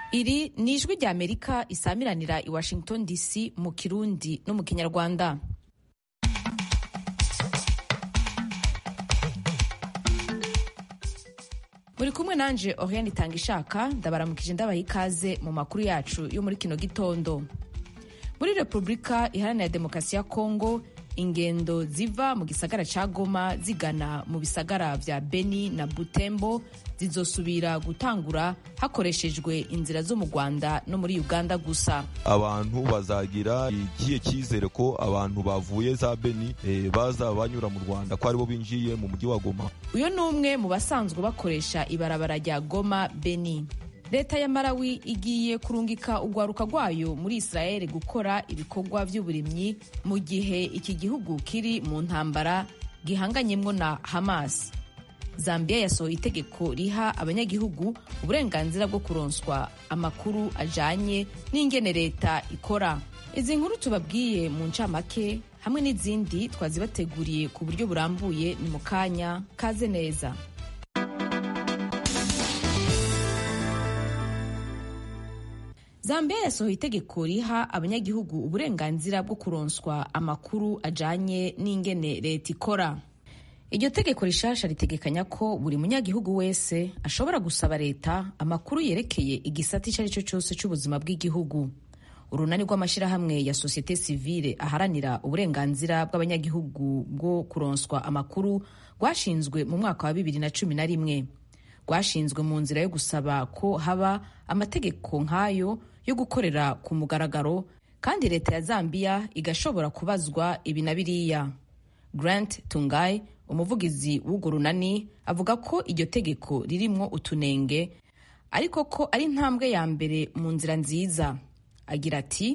iri ni ijwi rya amerika isamiranira i washington dc mu kirundi no mu kinyarwanda muri kumwe nanje oriane itanga ishaka ndabaramukije ndabaha ikaze mu makuru yacu yo muri kino gitondo muri repubulika iharanira demokarasi ya kongo ingendo ziva mu gisagara ca goma zigana mu bisagara vya beni na butembo zizosubira gutangura hakoreshejwe inzira zo mu rwanda no muri uganda gusa abantu bazagira igihe cyizere ko abantu bavuye za beni e, baza banyura mu rwanda ko aribo binjiye mu mujyi wa goma uyu ni umwe mu basanzwe bakoresha ibarabara rya goma beni leta ya marawi igiye kurungika urwaruka rwayo muri israel gukora ibikorwa by'uburimyi mu gihe iki gihugu kiri mu ntambara gihanganyemwo na hamas zambia yasohoye itegeko riha abanyagihugu uburenganzira bwo kuronswa amakuru ajanye n'ingene leta ikora izi nkuru tubabwiye mu ncamake hamwe n'izindi twazibateguriye ku buryo burambuye ni mu kanya kaze neza zambia yasohoye itegeko riha abanyagihugu uburenganzira bwo kuronswa amakuru ajanye n'ingene leta ikora iryo tegeko rishasha ritegekanya ko buri munyagihugu wese ashobora gusaba leta amakuru yerekeye igisata icyo ari cyo cyose cy'ubuzima bw'igihugu urunani rw'amashyirahamwe ya sosiyete sivile aharanira uburenganzira bw'abanyagihugu bwo kuronswa amakuru rwashinzwe mu mwaka wa bibiri na cumi na rimwe rwashinzwe mu nzira yo gusaba ko haba amategeko nk'ayo yo gukorera ku mugaragaro kandi leta ya zambia igashobora kubazwa ibi na biriya grant tungai umuvugizi w'urwo runani avuga ko iryo tegeko ririmwo utunenge ariko ko ari intambwe ya mbere mu nzira nziza agira ati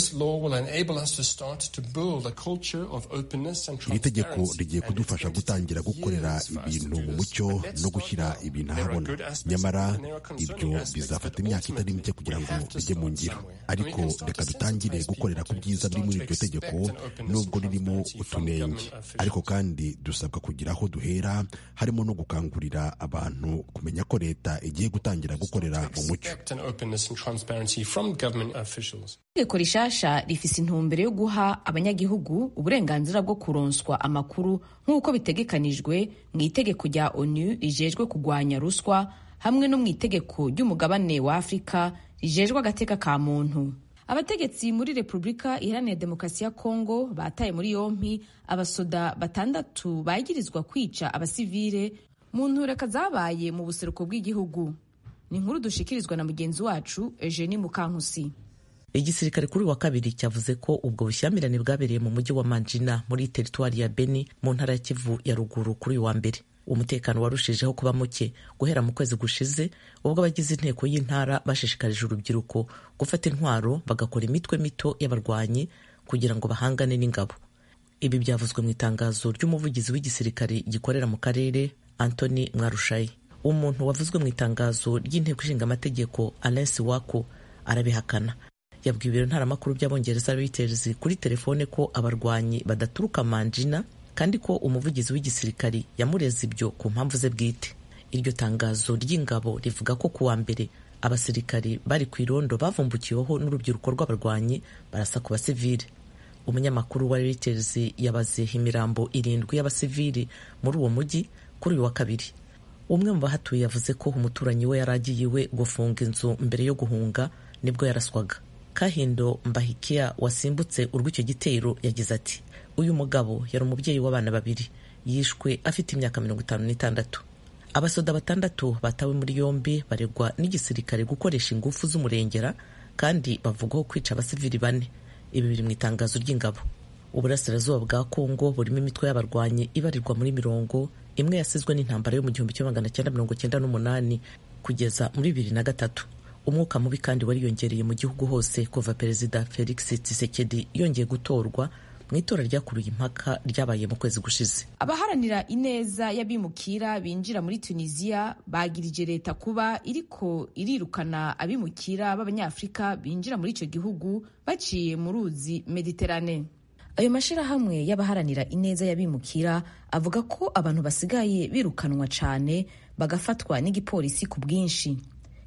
iri tegeko rigiye kudufasha gutangira gukorera ibintu mu mucyo no gushyira ibintu ahabona nyamara ibyo bizafata imyaka itari mike kugira ngo bijye mu ngiro ariko reka dutangire gukorera ku byiza biri muri iryo tegeko nubwo ririmo utunenge ariko kandi dusabwa kugira aho duhera harimo no gukangurira abantu kumenya ko leta igiye gutangira gukorera mu mucyo itegeko rishasha rifise intumbero yo guha abanyagihugu uburenganzira bwo kuronswa amakuru nk'uko bitegekanijwe mu itegeko rya onu rijejwe kurwanya ruswa hamwe no mu itegeko ry'umugabane wa afurika rijejwe agateka ka muntu abategetsi muri repubulika iharanira demokarasi ya kongo bataye muri yompi abasoda batandatu bagirizwa kwica abasivile mu ntureka zabaye mu buseruko bw'igihugu ni inkuru dushikirizwa na mugenzi wacu eugenie mukankusi igisirikare kuri wa kabiri cyavuze ko ubwo bushyamirane bwabereye mu mujyi wa manjina muri teritwari ya beni mu ntara ya kivu ya ruguru kuri uyu wa mbere umutekano warushijeho kuba muke guhera mu kwezi gushize ubwo abagize inteko y'intara bashishikarije urubyiruko gufata intwaro bagakora imitwe mito y'abarwanyi kugira ngo bahangane n'ingabo ibi byavuzwe mu itangazo ry'umuvugizi w'igisirikare gikorera mu karere antony mwarushayi umuntu wavuzwe mu itangazo ry'inteko ishinga amategeko alensi wako arabihakana yabwiye ibiro ntaramakuru by'abongereza Reuters kuri telefone ko abarwanyi badaturuka manjina kandi ko umuvugizi w'igisirikari yamureze ibyo ku mpamvu ze bwite iryo tangazo ry'ingabo rivuga ko kuwa mbere abasirikari bari ku irondo bavumbukiweho n'urubyiruko rw'abarwanyi barasa ku basivili umunyamakuru wa Reuters yabaze imirambo irindwi y'abasivili muri uwo mujyi kuri uyu wa kabiri umwe mu bahatuye yavuze ko umuturanyi we yari agiye iwe gufunga inzu mbere yo guhunga nibwo yaraswaga kahindo mbahikiya wasimbutse urw'icyo gitero yagize ati uyu mugabo yari umubyeyi w'abana babiri yishwe afite imyaka mirongo itanu n'itandatu abasoda batandatu batawe muri yombi baregwa n'igisirikare gukoresha ingufu z'umurengera kandi bavugwaho kwica abasivili bane ibi biri mu itangazo ry'ingabo uburasirazuba bwa kongo burimo imitwe y'abarwanyi ibarirwa muri mirongo imwe yasizwe n'intambara yo mu gihumbi kimwe magana cyenda mirongo cyenda n'umunani kugeza muri bibiri na gatatu umwuka mubi kandi wariyongereye mu gihugu hose kuva perezida felix tshisekedi yongeye gutorwa mu itora ryakuruye impaka ryabaye mu kwezi gushize abaharanira ineza y'abimukira binjira muri tunisiya bagirije leta kuba iriko irirukana abimukira b'abanyafurika binjira muri icyo gihugu baciye mu ruzi mediterane ayo mashyirahamwe y'abaharanira ineza y'abimukira avuga ko abantu basigaye birukanwa cyane bagafatwa n'igipolisi ku bwinshi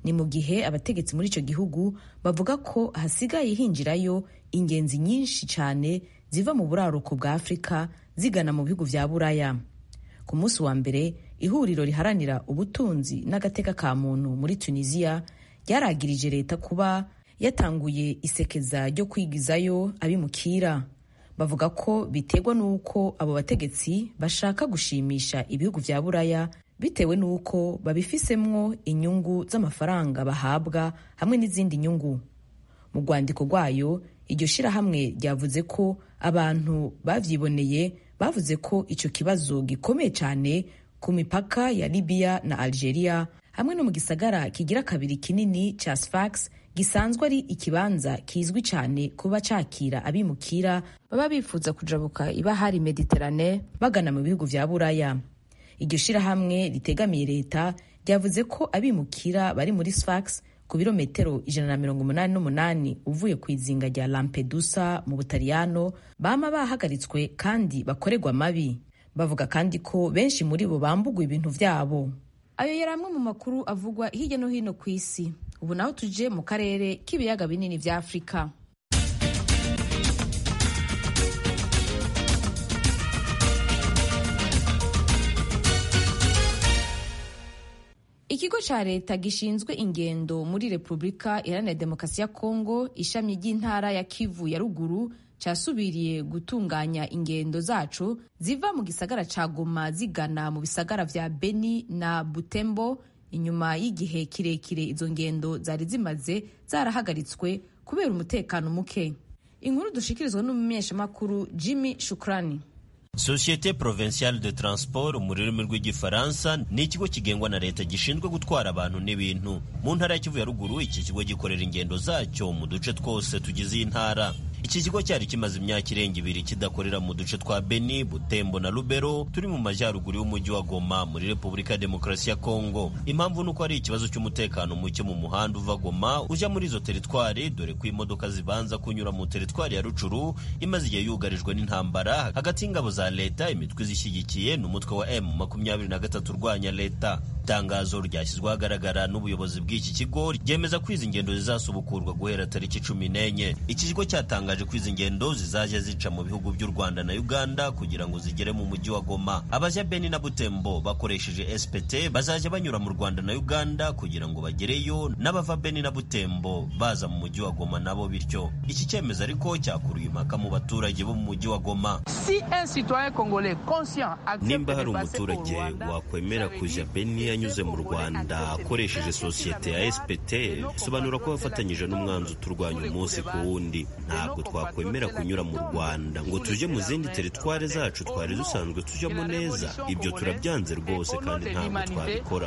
ni mu gihe abategetsi muri icyo gihugu bavuga ko hasigaye hinjirayo ingenzi nyinshi cyane ziva mu buraruko bwa afurika zigana mu bihugu vya buraya ku munsi wa mbere ihuriro riharanira ubutunzi n'agateka ka muntu muri tunisiya ryaragirije leta kuba yatanguye isekeza ryo kwigizayo abimukira bavuga ko biterwa n'uko abo bategetsi bashaka gushimisha ibihugu vya buraya bitewe n'uko babifisemwo inyungu z'amafaranga bahabwa hamwe n'izindi nyungu mu rwandiko rwayo iryo shirahamwe ryavuze ko abantu bavyiboneye bavuze ko ico kibazo gikomeye cyane ku mipaka ya libiya na algeria hamwe no mu gisagara kigira kabiri kinini ca sfax gisanzwe ari ikibanza kizwi cyane kuba cakira abimukira baba bifuza kujabuka ibahari mediterane bagana mu bihugu vya buraya iryo shirahamwe ritegamiye leta ryavuze ko abimukira bari muri sfax ku birometero ijana na mirongo umunani n'umunani uvuye ku izinga rya lampedusa mu butaliyano bama bahagaritswe kandi bakorerwa amabi bavuga kandi ko benshi muri bo bambugwa ibintu vyabo ayo yari amwe mu makuru avugwa hirya no hino ku isi ubu naho tuje mu karere k'ibiyaga binini vya afurika ikigo ca leta gishinzwe ingendo muri repubulika iharanira demokarasi ya kongo ishami ry'intara ya kivu ya ruguru casubiriye gutunganya ingendo zacu ziva mu gisagara ca goma zigana mu bisagara vya beni na butembo inyuma y'igihe kirekire izo ngendo zari zimaze zarahagaritswe kubera umutekano muke inkuru dushikirizwa n'umumenyeshamakuru jimmy shukrani Societe Provinciale de Transport mu rurimi rw'igifaransa ni ikigo kigengwa na leta gishinzwe gutwara abantu n'ibintu mu ntara ya Kivu ya ruguru iki kigo gikorera ingendo zacyo mu duce twose tugize iyi ntara iki kigo cyari kimaze imyaka irenga ibiri kidakorera mu duce twa Beni, Butembo na Lubero turi mu majyaruguru y'umujyi wa Goma muri Repubulika ya Demokarasi ya Kongo. Impamvu nuko ari ikibazo cy'umutekano muke mu muhanda uva Goma ujya muri izo teritwari dore ko imodoka zibanza kunyura mu teritwari ya Rucuru imaze igihe yugarijwe n'intambara hagati y'ingabo za leta imitwe zishyigikiye n'umutwe wa M makumyabiri na gatatu urwanya leta. Itangazo ryashyizwe ahagaragara n'ubuyobozi bw'iki kigo ryemeza ko izi ngendo zizasubukurwa guhera tariki cumi n'enye. Iki kigo cyatangaje ko izi ngendo zizajya zica mu bihugu by'u Rwanda na Uganda kugira ngo zigere mu mujyi wa Goma. Abajya Beni na Butembo bakoresheje SPT bazajya banyura mu Rwanda na Uganda kugira ngo bagereyo n'abava Beni na Butembo baza mu mujyi wa Goma nabo bityo. Iki cyemezo ariko cyakuruye impaka mu baturage bo mu mujyi wa Goma. Nimba hari umuturage wakwemera kujya Beni yanyuze mu Rwanda akoresheje sosiyete ya SPT bisobanura ko bafatanyije n'umwanzi uturwanya umunsi ku wundi ntabwo twakwemera kunyura mu Rwanda ngo tujye mu zindi teritwari zacu twari dusanzwe tujyamo neza ibyo turabyanze rwose kandi ntabwo twabikora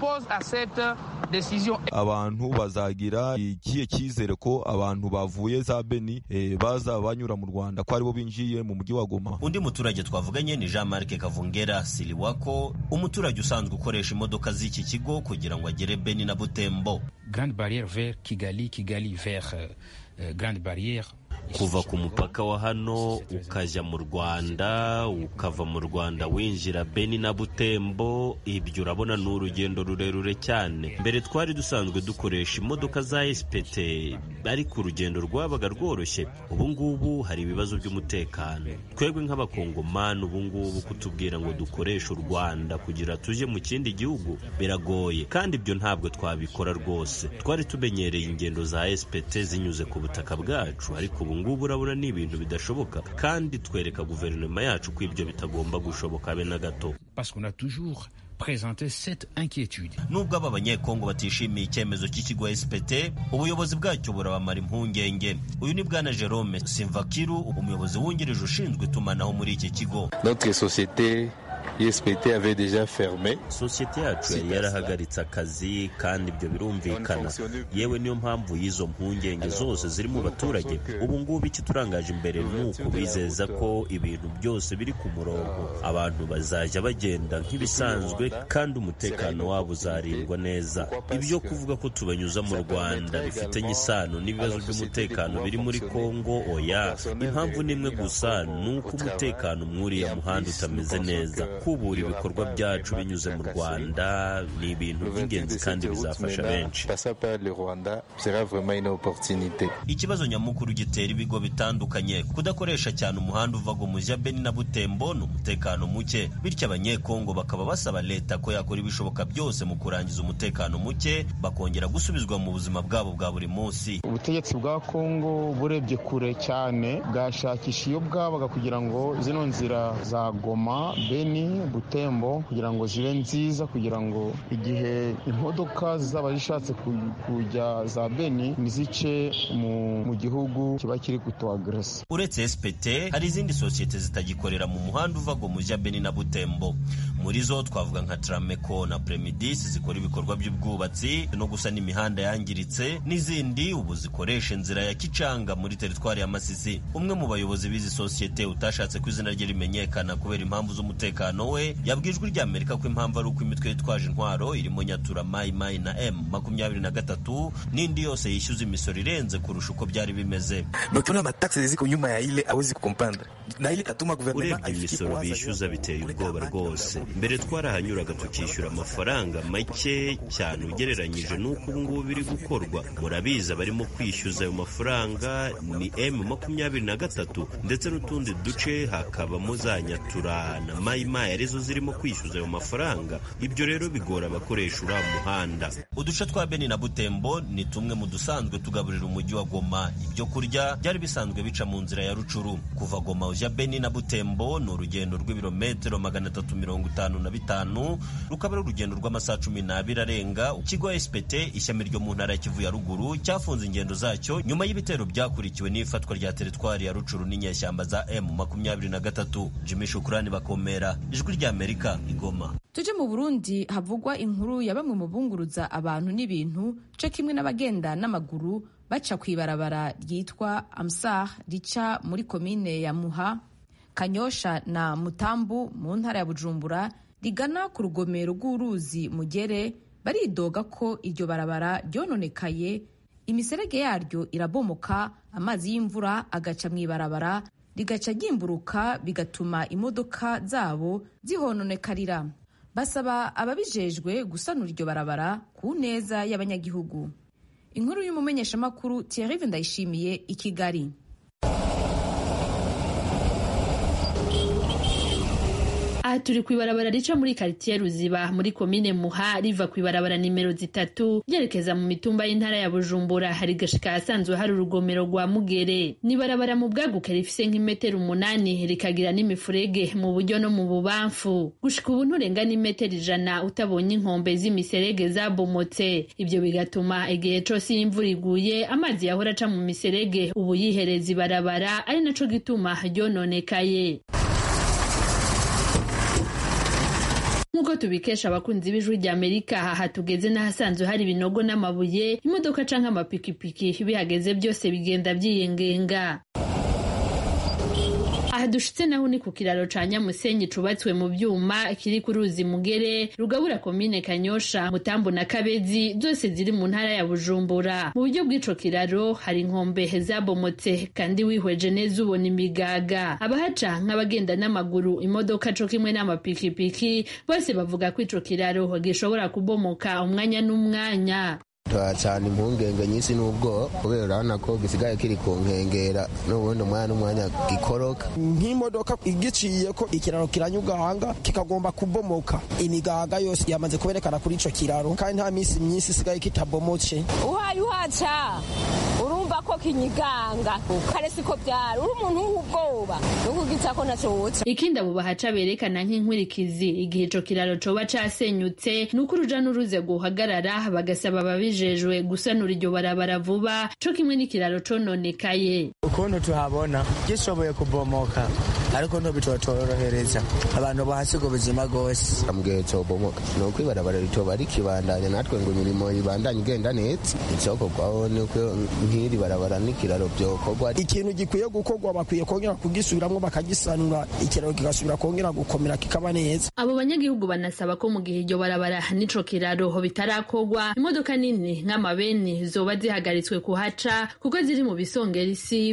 abantu bazagira ikihe cyizere ko abantu bavuye za Beni eh, baza banyura mu Rwanda ko aribo binjiye mu mujyi wa Goma undi muturage twavuganye ni Jean Marc Kavungera Siliwako umuturage usanzwe ukoresha imodoka z'iki kigo kugira ngo agere Beni na Butembo Grande Barrière vers Kigali Kigali vers euh, Grande Barrière kuva ku mupaka wa hano ukajya mu Rwanda ukava mu Rwanda winjira Beni na Butembo ibyo urabona ni urugendo rurerure cyane mbere twari dusanzwe dukoresha imodoka za SPT ariko urugendo rwabaga rworoshye ubu ngubu hari ibibazo by'umutekano twebwe nk'abakongomani ubu ngubu kutubwira ngo dukoreshe u Rwanda kugira tujye mu kindi gihugu biragoye kandi ibyo ntabwo twabikora rwose twari tumenyereye ingendo za SPT zinyuze ku butaka bwacu ariko ubu ngubu urabona ni ibintu bidashoboka kandi twereka guverinoma yacu ko ibyo bitagomba gushoboka be na gato parce qu'on a toujours présenté cette inquiétude nubwo aba banyekongo batishimiye icyemezo cy'ikigo SPT ubuyobozi bwacyo burabamara impungenge uyu ni bwana Jerome Simvakiru umuyobozi wungirije ushinzwe itumanaho muri iki kigo notre société ISPT avait déjà fermé. sosiyete yacu yari yarahagaritse akazi kandi ibyo birumvikana yewe niyo mpamvu y'izo mpungenge zose ziri mu baturage ubu ngubu icyo turangaje imbere ni uku bizeza ko ibintu byose biri ku murongo abantu bazajya bagenda nk'ibisanzwe kandi umutekano wabo uzarindwa neza ibyo kuvuga ko tubanyuza mu rwanda bifitanye isano n'ibibazo by'umutekano biri muri kongo oya impamvu ni imwe gusa ni uko umutekano mw'uriya muhanda utameze neza gukubura ibikorwa byacu binyuze mu rwanda ni ibintu by'ingenzi kandi bizafasha benshi ikibazo nyamukuru gitera ibigo bitandukanye kudakoresha cyane umuhanda uva Gomuzi Beni na Butembo ni umutekano muke bityo abanyekongo bakaba basaba leta ko yakora ibishoboka byose mu kurangiza umutekano muke bakongera gusubizwa mu buzima bwabo bwa buri munsi ubutegetsi bwa kongo burebye kure cyane bwashakisha iyo bwabaga kugira ngo zino nzira za goma beni butembo kugira ngo zibe nziza kugira ngo igihe imodoka zizaba zishatse kujya za beni nizice mu, mu gihugu kiba kiri kutuagresa uretse spt hari izindi sosiyete zitagikorera mu muhanda uva gomuzi beni na butembo muri zo twavuga nka trameco na premidis zikora ibikorwa by'ubwubatsi no gusana imihanda yangiritse n'izindi ubu zikoresha inzira ya kicanga muri teritwari ya masisi umwe mu bayobozi b'izi sosiyete utashatse ko izina rye rimenyekana kubera impamvu z'umutekano we yabwiye ijwi rya amerika ko impamvu ari uko imitwe yitwaje intwaro irimo nyatura mayi mayi na m makumyabiri na gatatu n'indi yose yishyuza imisoro irenze kurusha uko byari bimeze urebye imisoro bishyuza biteye ubwoba rwose mbere twarahanyuraga tukishyura amafaranga make cyane ugereranyije n'uko ubu ngubu biri gukorwa murabizi abarimo kwishyuza ayo mafaranga ni m makumyabiri na gatatu ndetse n'utundi duce hakabamo za nyatura na mayimayi arizo zirimo kwishyuza ayo mafaranga ibyo rero bigora abakoresha uriya muhanda uduce twa beni na butembo ni tumwe mu dusanzwe tugaburira umujyi wa goma ibyo kurya byari bisanzwe bica mu nzira ya rucuru kuva goma ujya beni na butembo ni urugendo rw'ibirometero magana atatu mirongo itanu na bitanu rukaba ari urugendo rw'amasaha cumi n'abiri arenga ikigo spt ishami ryo mu ntara ya kivu ya ruguru cyafunze ingendo zacyo nyuma y'ibitero byakurikiwe n'ifatwa rya teritwari ya rucuru n'inyeshyamba za m makumyabiri na gatatu jimmy shukurani bakomera ijwi rya amerika igoma tuje mu burundi havugwa inkuru ya bamwe mu bunguruza abantu n'ibintu co kimwe n'abagenda n'amaguru baca ku ibarabara ryitwa amsar rica muri komine ya muha kanyosha na mutambu mu ntara ya bujumbura rigana ku rugomero rw'uruzi mugere baridoga ko iryo barabara ryononekaye imiserege yaryo irabomoka amazi y'imvura agaca mu ibarabara rigaca ryimburuka bigatuma imodoka zabo zihononekarira basaba ababijejwe gusanura iryo barabara ku neza y'abanyagihugu inkuru y'umumenyeshamakuru Thierry Ndayishimiye i Kigali aha turi ku ibarabara rica muri karitiye ruziba muri komine muha riva ku ibarabara nimero zitatu ryerekeza mu mitumba y'intara ya bujumbura hari gashika ahasanzwe hari urugomero rwa mugere ni ibarabara mu bwaguke rifise nk'imetero umunani rikagira n'imifurege mu buryo no mu bubamfu gushika ubu nturenga n'imetero ijana utabonye inkombe z'imiserege zabomotse ibyo bigatuma igihe cose iyo imvura iguye amazi yahora aca mu miserege ubu yihereza ibarabara ari naco gituma ryononekaye nk'uko tubikesha abakunzi b'ijwi rya amerika aha tugeze n'ahasanzwe hari ibinogo n'amabuye imodoka canke amapikipiki bihageze byose bigenda byiyengenga aha dushitse naho ni ku kiraro ca nyamusenyi cubatswe mu vyuma kiri ku ruzi mugere rugabura komine kanyosha mutambu na kabezi zose ziri mu ntara ya bujumbura mu buryo bw'ico kiraro hari inkombe zabomotse kandi wihweje neza ubona imigaga abahaca nk'abagenda n'amaguru imodoka co kimwe n'amapikipiki bose bavuga ko ico kiraro gishobora kubomoka umwanya n'umwanya turacana impungenge nyinshi n'ubwo kubera urabona ko gisigaye kiri ku nkengera n'ubundi umwanya n'umwanya gikoroka nk'imodoka igiciye ko ikiraro kiranyugahanga kikagomba kubomoka imigaga yose yamaze kuberekana kuri ico kiraro kandi nta minsi myinshi isigaye kitabomotse uhaye uhaca urumva ko kinyiganga kare siko byari uri umuntu w'ubwoba nukugica ko naco woca ikindi abo bahaca berekana nk'inkurikizi igihe ico kiraro coba casenyutse ni uko uruja n'uruze guhagarara bagasaba ababije bijejwe gusanura iryo barabara vuba co kimwe n'ikiraro cononekaye ukuntu tuhabona gishoboye kubomoka ariko ntobitotorohereza abantu bahasiga ubuzima rwose ambwiye cobomoka ni uko ibarabara ritoba rikibandanya natwe ngo imirimo ibandanye igenda neza icokorwaho ni uko nk'iri barabara n'ikiraro vyokorwa ikintu gikwiye gukorwa bakwiye kongera kugisubiramwo bakagisanura ikiraro kigasubira kongera gukomera kikaba neza abo banyagihugu banasaba ko mu gihe iryo barabara n'ico kiraro bitarakorwa imodoka nini nk'amabeni zoba zihagaritswe kuhaca kuko ziri mu bisongera isibe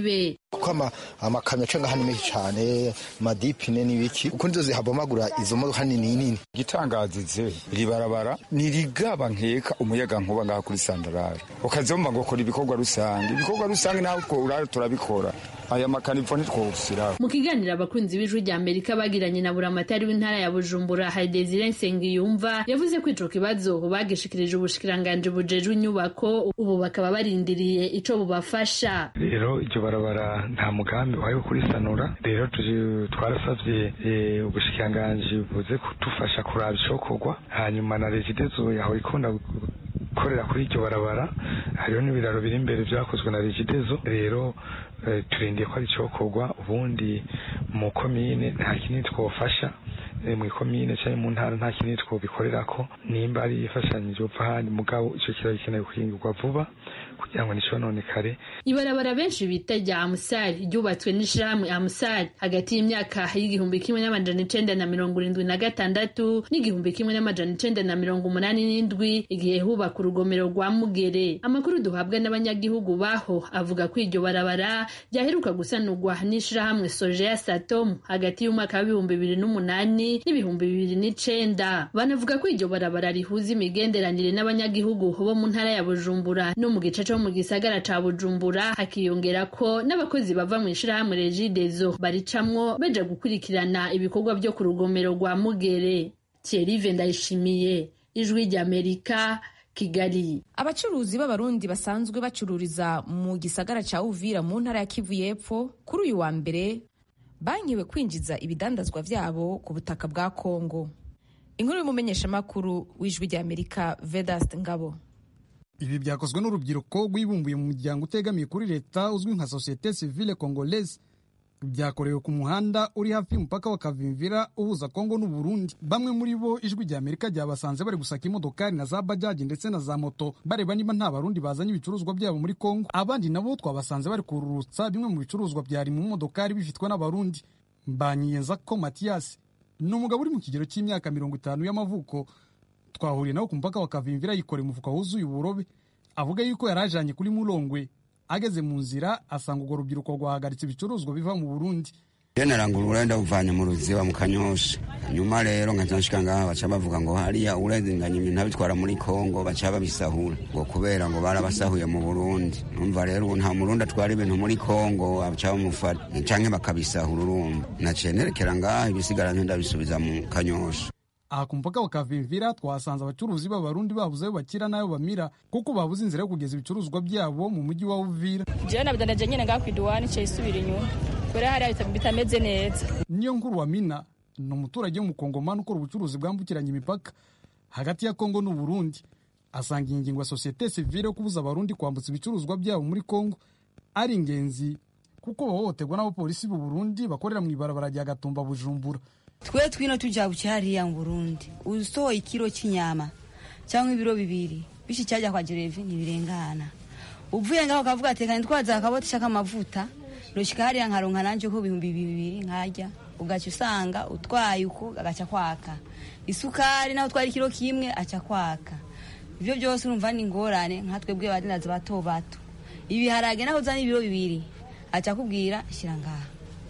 kuko amakamyo aca ngaha ni menshi cyane amadipine n'ibiki kuko nizo zihabomagura izo modoka nini nini igitangazize iri barabara nirigaba nkeka umuyaga nkuba ngaha kuri sandarari ukazomba ngo kora ibikorwa rusange ibikorwa rusange nawe urara turabikora aya makanipfo ntitwosiraho mu kiganiro abakunzi b'ijwi rya amerika bagiranye na buramatari w'intara ya bujumbura hari desire nsengiyumva yavuze ko ico kibazo bagishikirije ubushikiranganji bujejwe inyubako ubu bakaba barindiriye ico bubafasha rero iryo barabara nta mugambi wayo kurisanura rero twarasavye ubushikiranganji buze kudufasha kuraba icokorwa hanyuma na regidezo yaho ikunda gukorera kuri iryo barabara hariho n'ibiraro biri imbere vyakozwe na regidezo rero turindiye ko ari icokorwa ubundi mu komine nta kinini twofasha mu ikomine cyangwa mu ntara nta kinini twobikorerako nimba ari ifashanyije upfa ahandi mugabo ico kiraba gikeneye guhingurwa vuba kugira ngo nticononekare ibarabara benshi bita rya amusari ryubatswe n'ishirahamwe amusari hagati y'imyaka y'igihumbi kimwe n'amajana icenda na mirongo irindwi na gatandatu n'igihumbi kimwe n'amajana icenda na mirongo umunani n'indwi igihe hubaka urugomero rwa mugere amakuru duhabwa n'abanyagihugu baho avuga ko iryo barabara ryaheruka gusanurwa n'ishirahamwe soje ya satom hagati y'umwaka w'ibihumbi bibiri n'umunani n'ibihumbi bibiri n'icenda banavuga ko iryo barabara rihuza imigenderanire n'abanyagihugu bo mu ntara ya bujumbura no mu gice co mu gisagara ca bujumbura hakiyongera ko n'abakozi bava mu ishirahamwe regidezo baricamwo baja gukurikirana ibikorwa vyo ku rugomero rwa mugere thierry ndayishimiye ijwi ry'amerika kigali abacuruzi b'abarundi basanzwe bacururiza mu gisagara ca uvira mu ntara ya kivu y'epfo kuri uyu wa mbere bankiwe kwinjiza ibidandazwa vyabo ku butaka bwa kongo inkuru y'umumenyeshamakuru w'ijwi ry'amerika vedast ngabo ibi byakozwe n'urubyiruko rwibumbuye mu muryango utegamiye kuri leta uzwi nka societe civile congolaise byakorewe ku muhanda uri hafi y'umupaka wa kavimvira uhuza kongo n'uburundi bamwe muri bo ijwi rya amerika ryabasanze bari gusaka imodokari na za bajaji ndetse na za moto bareba niba nta barundi bazanye ibicuruzwa byabo muri kongo abandi nabo twabasanze bari kururutsa bimwe mu bicuruzwa byari mu modokari bifitwe n'abarundi mbanyiyeza ko matiyasi ni umugabo uri mu kigero cy'imyaka mirongo itanu y'amavuko twahuriye nawe ku mupaka wa kavimvira yikoreye umufuka wuzuye uburobe avuga yuko yari ajanye kuri murongwe ageze mu nzira asanga urwo rubyiruko rwahagaritse ibicuruzwa biva mu burundi iyo narangura urenda uvanye mu ruziba mu kanyosha nyuma rero nkacanshika ngaha baca bavuga ngo hariya urenganya ibintu abitwara muri kongo baca babisahura ngo kubera ngo barabasahuye mu burundi numva rero ubu nta murundi atwara ibintu muri kongo baca bamufata canke bakabisahura urumva naciye nerekera ngaha ibisigara ndabisubiza mu kanyosha aha ku mupaka wa kavimvira twahasanze abacuruzi b'abarundi babuze ayo bakira n'ayo bamira kuko babuze inzira yo kugeza ibicuruzwa byabo mu mujyi wa uvira jewe nabidanaje nyene ngaha kwiduwani ciye isubira inyuma kubera hariya bitameze neza niyo nkuru wa mina ni umuturage w'umukongomani ukora ubucuruzi bwambukiranya imipaka hagati ya kongo n'uburundi asanga iyi ngingo ya sosiyete sivile yo kubuza abarundi kwambutsa ibicuruzwa byabo muri kongo ari ingenzi kuko bahohoterwa n'abapolisi b'u burundi bakorera mu ibarabara rya gatumba bujumbura twe twino tujabuke hariya mu burundi usohoye ikiro cy'inyama cyangwa ibiro bibiri bishi cyajya kwa jerevi ntibirengana uvuye ngaho ukavuga ati kandi twaza akaboti k'amavuta ndoshika hariya nkaronka nanje ko ibihumbi bibiri nkarya ugaca usanga utwaye uko agaca kwaka isukari naho utwara ikiro kimwe aca kwaka ivyo byose urumva ni ingorane nka twebwe badinazi bato bato ibiharage naho uzana ibiro bibiri aca akubwira shyira ngaha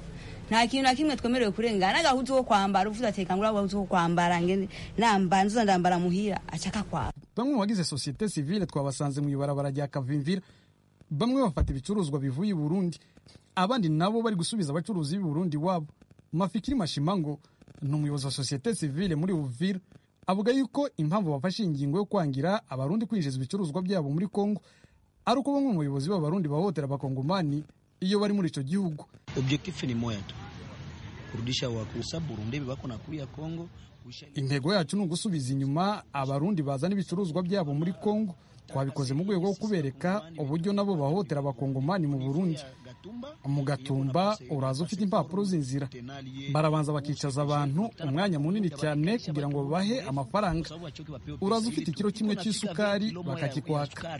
nta kintu na kimwe twemerewe kurengana n'agahuzu ko kwambara uvuze ati kangura agahuzu ko kwambara ngene namba nzuza ndambara muhira acaka kwa bamwe mu bagize societe civile twabasanze mu ibarabara rya kavimvira bamwe bafata ibicuruzwa bivuye i burundi abandi nabo bari gusubiza abacuruzi b'i burundi wabo mafikiri mashimango ni umuyobozi wa societe civile muri uvira avuga yuko impamvu bafashe ingingo yo kwangira abarundi kwinjiza ibicuruzwa byabo muri kongo ari uko bamwe mu bayobozi b'abarundi bahohotera abakongomani iyo bari muri ico gihugu objectif ni moya tu kurudisha wakusa Burundi bako na kuya Kongo intego yacu ni ugusubiza inyuma abarundi bazana ibicuruzwa byabo muri kongo twabikoze mu rwego rwo kubereka uburyo nabo bahohotera abakongomani mu burundi mu gatumba uraza ufite impapuro z'inzira barabanza bakicaza abantu umwanya munini cyane kugira ngo babahe amafaranga uraza ufite ikiro kimwe cy'isukari bakakikwaka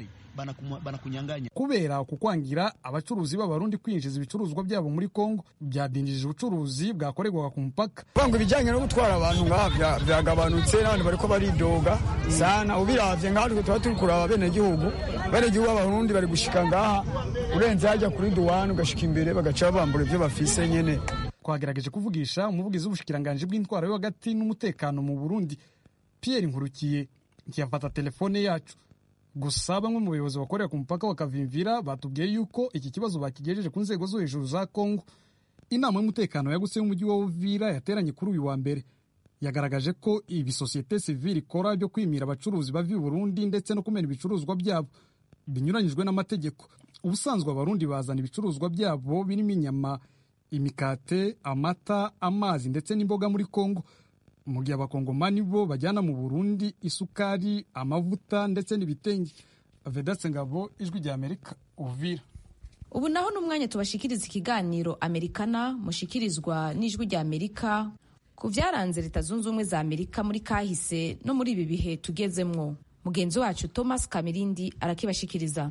kubera kukwangira abacuruzi b'abarundi kwinjiza ibicuruzwa byabo muri kongo byadindije ubucuruzi bwakorerwaga ku mupaka ngo ibijyanye no gutwara abantu ngaha byagabanutse n'abandi bariko baridoga sana ubiravye ngaha tuba turi kuraba benegihugu benegihugu b'abarundi bari gushika ngaha urenze hajya kuri duwani ugashika imbere bagaca babambura ibyo bafise nyene twagerageje kuvugisha umuvugizi w'ubushikiranganji bw'intwaro yo hagati n'umutekano mu burundi pierre nkurukiye ntiyafata telefone yacu gusa bamwe mu bayobozi bakorera ku mupaka wa kavimvira batubwiye yuko iki kibazo bakigejeje ku nzego zo hejuru za kongo inama y'umutekano yagutse y'umujyi wa uvira yateranye kuri uyu wa mbere yagaragaje ko ibi sosiyete sivile ikora byo kwimira abacuruzi bava i burundi ndetse no kumena ibicuruzwa byabo binyuranyijwe n'amategeko ubusanzwe abarundi bazana ibicuruzwa byabo birimo inyama imikate amata amazi ndetse n'imboga muri kongo mu gihe abakongomani bo bajyana mu burundi isukari amavuta ndetse n'ibitenge vedatse ngabo ijwi rya amerika uvira ubu naho ni umwanya tubashikiriza ikiganiro amerikana mushikirizwa n'ijwi rya amerika ku byaranze leta zunze ubumwe za amerika muri kahise no muri ibi bihe tugezemwo mugenzi wacu thomas kamirindi arakibashikiriza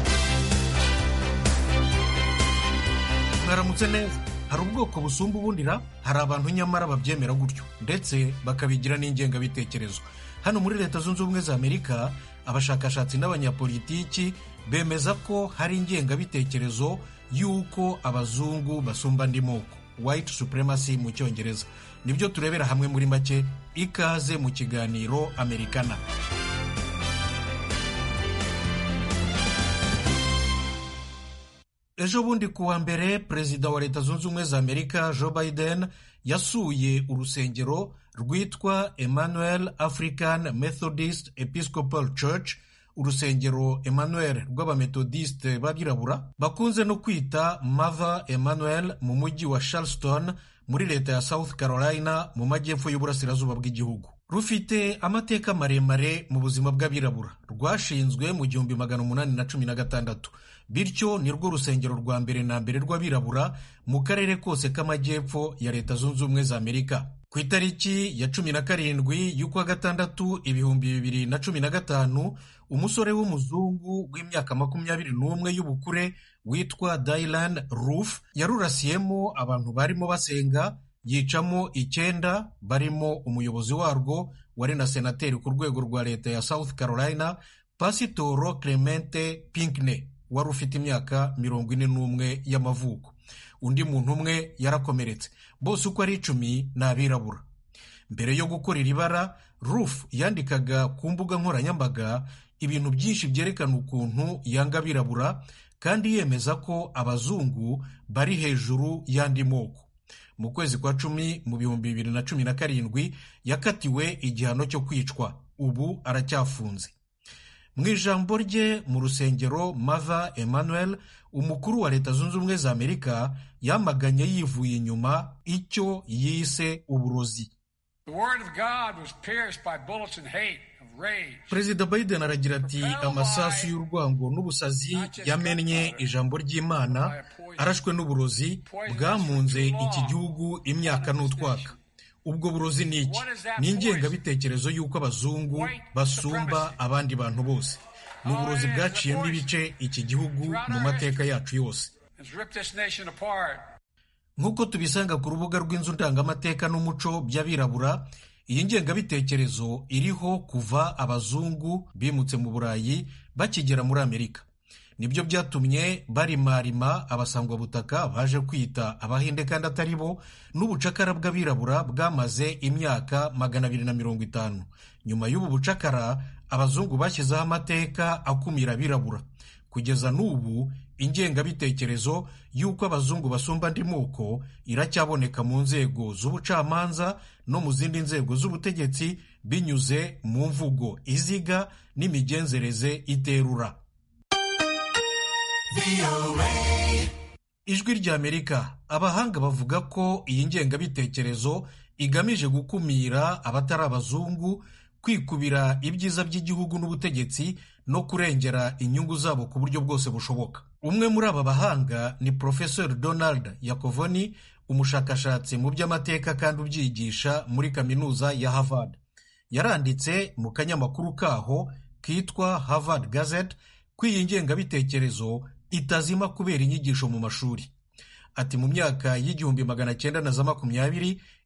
mwaramutse neza hari ubwoko busumba ubundira hari abantu nyamara babyemera gutyo ndetse bakabigira n'ingengabitekerezo hano muri leta zunze ubumwe za amerika abashakashatsi n'abanyapolitiki bemeza ko hari ingengabitekerezo y'uko abazungu basumba andi moko white supremacy mu cyongereza nibyo turebera hamwe muri make ikaze mu kiganiro amerikana ejo bundi ku wa mbere perezida wa leta zunze ubumwe za amerika joe biden yasuye urusengero rwitwa emmanuel african methodist episcopal church urusengero emmanuel rw'abametodiste b'abirabura bakunze no kwita mother emmanuel mu mujyi wa charleston muri leta ya south carolina mu majyepfo y'uburasirazuba bw'igihugu rufite amateka maremare mu buzima bw'abirabura rwashinzwe mu gihumbi magana umunani na cumi na gatandatu bityo ni rwo rusengero rwa mbere na mbere rw'abirabura mu karere kose k'amajyepfo ya leta zunze ubumwe za amerika ku itariki ya cumi na karindwi y'ukwa gatandatu ibihumbi bibiri na cumi na gatanu umusore w'umuzungu w'imyaka makumyabiri n'umwe y'ubukure witwa Dylan Roof yarurasiyemo abantu barimo basenga yicamo icyenda barimo umuyobozi warwo wari na senateri ku rwego rwa leta ya South Carolina pasitoro Clemente Pinkney wari ufite imyaka mirongo ine n'umwe y'amavuko undi muntu umwe yarakomeretse bose uko ari icumi ni abirabura mbere yo gukora iri bara Roof yandikaga ku mbuga nkoranyambaga ibintu byinshi byerekana ukuntu yanga abirabura kandi yemeza ko abazungu bari hejuru y'andi moko mu kwezi kwa cumi mu bihumbi bibiri na cumi na karindwi yakatiwe igihano cyo kwicwa ubu aracyafunze mu ijambo rye mu rusengero mother emmanuel umukuru wa leta zunze ubumwe za amerika yamaganye yivuye inyuma icyo yise uburozi perezida biden aragira ati amasasu y'urwango n'ubusazi yamennye ijambo ry'imana arashwe n'uburozi bwamunze iki gihugu imyaka n'utwaka ubwo burozi ni iki ni ingengabitekerezo y'uko abazungu basumba abandi bantu bose ni uburozi bwaciyemo ibice iki gihugu mu mateka yacu yose nk'uko tubisanga ku rubuga rw'inzu ndangamateka n'umuco by'abirabura iyi ngengabitekerezo iriho kuva abazungu bimutse mu burayi bakigera muri amerika nibyo byatumye barimarima abasangwabutaka baje kwita abahinde kandi atari bo n'ubucakara bw'abirabura bwamaze imyaka magana abiri na mirongo itanu nyuma y'ubu bucakara abazungu bashyizeho amateka akumira abirabura kugeza n'ubu ingengabitekerezo y'uko abazungu basumba andi moko iracyaboneka mu nzego z'ubucamanza no mu zindi nzego z'ubutegetsi binyuze mu mvugo iziga n'imigenzereze iterura ijwi ry'amerika abahanga bavuga ko iyi ngengabitekerezo igamije gukumira abatari abazungu kwikubira ibyiza by'igihugu n'ubutegetsi no kurengera inyungu zabo ku buryo bwose bushoboka umwe muri aba bahanga ni Professor Donald Yakovoni umushakashatsi mu by'amateka kandi ubyigisha muri kaminuza ya Harvard yaranditse mu kanyamakuru kaho kitwa Harvard Gazette ko iyi ngengabitekerezo itazima kubera inyigisho mu mashuri ati mu myaka y'igihumbi magana cyenda na za makumyabiri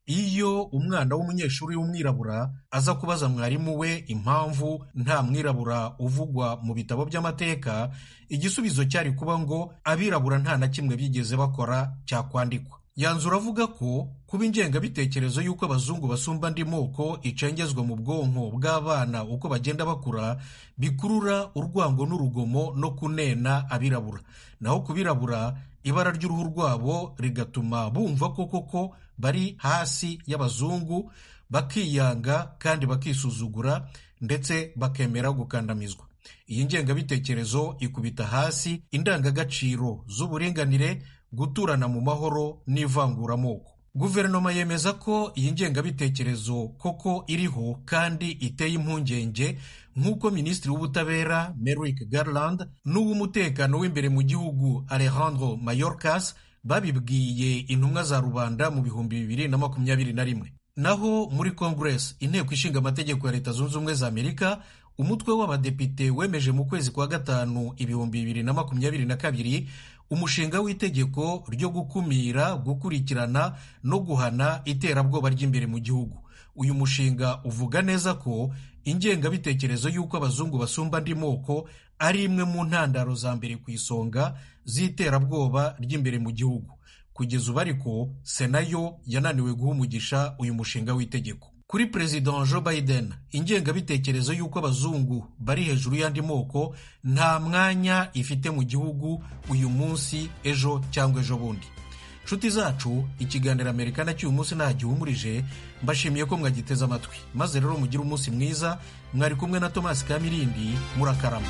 iyo umwana w'umunyeshuri w'umwirabura aza kubaza mwarimu we impamvu nta mwirabura uvugwa mu bitabo by'amateka igisubizo cyari kuba ngo abirabura nta na kimwe bigeze bakora cyakwandikwa yanzura avuga ko kuba ingengabitekerezo y'uko abazungu basumba andi moko icengezwa mu bwonko bw'abana uko bagenda bakura bikurura urwango n'urugomo no kunena abirabura naho ku birabura ibara ry'uruhu rwabo rigatuma bumva ko koko bari hasi y'abazungu bakiyanga kandi bakisuzugura ndetse bakemera gukandamizwa iyi ngengabitekerezo ikubita hasi indangagaciro z'uburinganire guturana mu mahoro n'ivanguramoko guverinoma yemeza ko iyi ngengabitekerezo koko iriho kandi iteye impungenge nk'uko minisitiri w'ubutabera Merrick Garland n'uw'umutekano w'imbere mu gihugu Alejandro Mayorkas babibwiye intumwa za rubanda mu bihumbi bibiri na makumyabiri na rimwe naho muri congress inteko ishinga amategeko ya leta zunze ubumwe za amerika umutwe w'abadepite wemeje mu kwezi kwa gatanu ibihumbi bibiri na makumyabiri na kabiri umushinga w'itegeko ryo gukumira gukurikirana no guhana iterabwoba ry'imbere mu gihugu uyu mushinga uvuga neza ko ingengabitekerezo y'uko abazungu basumba andi moko ari imwe mu ntandaro za mbere ku isonga z'iterabwoba ry'imbere mu gihugu kugeza ubu ariko sena yo yananiwe guha umugisha uyu mushinga w'itegeko kuri perezida joe biden ingengabitekerezo y'uko abazungu bari hejuru y'andi moko nta mwanya ifite mu gihugu uyu munsi ejo cyangwa ejo bundi nshuti zacu ikiganiro amerika cy'uyu munsi nta gihumurije mbashimiye ko mwagiteze amatwi maze rero mugire umunsi mwiza mwari kumwe na tomasi kamirindi murakarama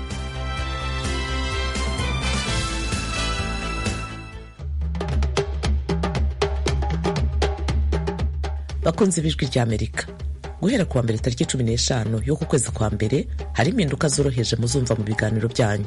bakunze ibijwi rya amerika guhera kuwa mbere tariki cumi n'eshanu y'uku kwezi kwa mbere hari impinduka zoroheje muzumva mu biganiro byanyu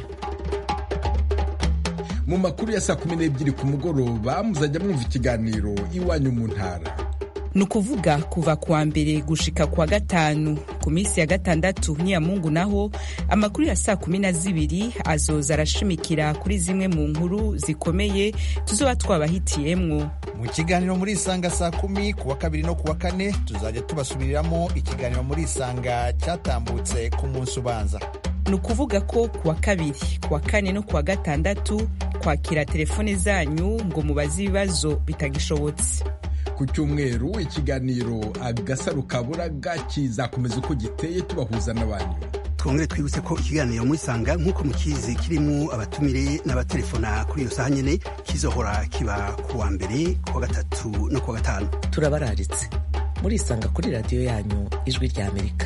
mu makuru ya saa kumi n'ebyiri ku mugoroba muzajya mwumva ikiganiro iwanyu mu ntara ni ukuvuga kuva kuwa mbere gushika kuwa gatanu ku minsi ya gatandatu n'iya mungu naho amakuru ya saa kumi na zibiri azoza arashimikira kuri zimwe mu nkuru zikomeye tuzoba twabahitiyemwo mu kiganiro muri isanga saa kumi kuwa kabiri no kuwa kane tuzajya tubasubiriramo ikiganiro muri isanga cyatambutse ku munsi ubanza ni ukuvuga ko kuwa kabiri kuwa kane no kuwa gatandatu kwakira telefone zanyu ngo mubaze ibibazo bitagishobotse ku cyumweru ikiganiro agasaro kaburaga kizakomeza uko giteye tubahuza n'abantu twongere twibutse ko ikiganiro muri sanga nk'uko mukizi kirimo abatumire n'abatelefona kuri iyo saha nyine kizohora kiba ku wa mbere ku wa gatatu no ku wa gatanu turabararitse murisanga kuri radiyo yanyu ijwi rya amerika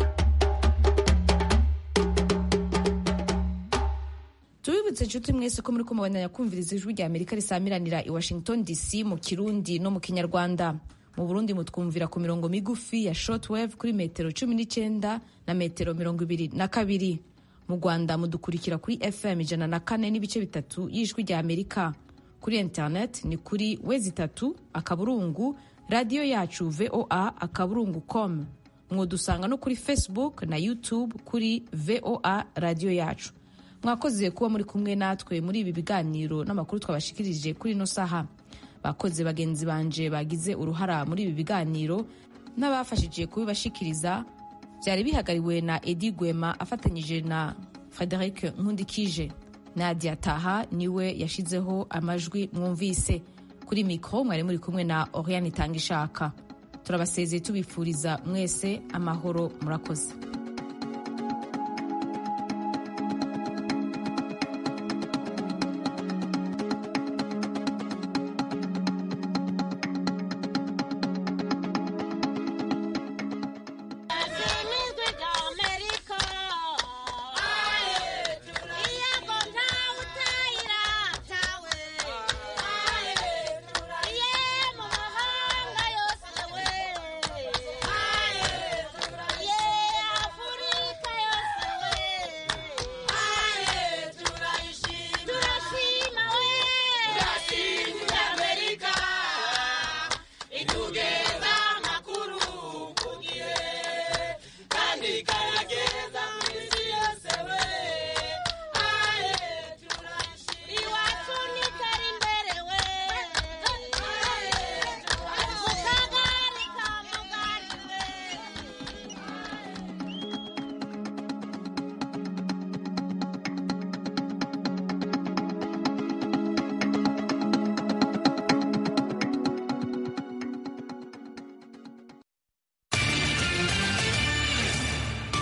tubibutse inshuti mwese ko muri kumubandanya kumviriza ijwi rya amerika risamiranira i washington dc mu kirundi no mu kinyarwanda mu burundi mutwumvira ku mirongo migufi ya shortwave kuri metero cumi n'icyenda na metero mirongo ibiri na kabiri mu rwanda mudukurikira kuri fm ijana na kane n'ibice bitatu y'ijwi rya amerika kuri internet ni kuri wezi itatu akaburungu radiyo yacu voa akaburungu com mwudusanga no kuri facebook na youtube kuri voa radiyo yacu mwakoze kuba muri kumwe natwe muri ibi biganiro n'amakuru twabashikirije kuri ino saha bakoze bagenzi banje bagize uruhara muri ibi biganiro n'abafashije kubibashikiriza byari bihagariwe na edi gwema afatanyije na frederic nkundikije nadia taha niwe yashizeho amajwi mwumvise kuri mikoro mwari muri kumwe na oriane itanga ishaka turabasezeye tubifuriza mwese amahoro murakoze